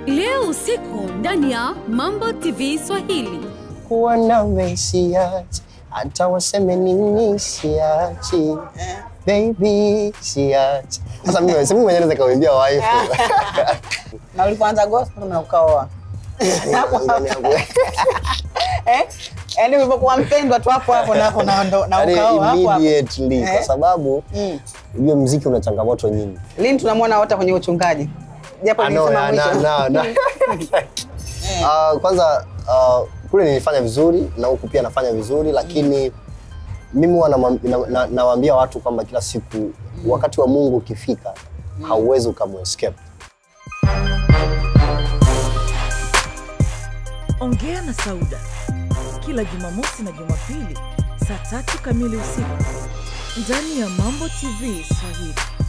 leo usiku ndani ya Mambo TV Swahili. kuwa nawe siachi, hata waseme nini siachi, baby siachi. Sasa mimi mimi mwenyewe naweza kawambia wife na ulipoanza gospel na ukaoa eh? Yaani ulipokuwa mpendwa tu hapo hapo na, na, na, na Yaani ukaoa hapo hapo. immediately kwa Eh? sababu Mm. ujue mziki una changamoto nyingi. Lini tunamwona hata kwenye uchungaji japo Ah, no, nilisema na- mwisho. na- na- Ah, kwanza ah, kule nilifanya vizuri na huku pia nafanya vizuri lakini mimi huwa namwam- na- na- nawaambia watu kwamba kila siku wakati wa Mungu ukifika hauwezi ukamwescape. Ongea na Sauda kila Jumamosi na Jumapili saa tatu kamili usiku ndani ya Mambo TV Swahili.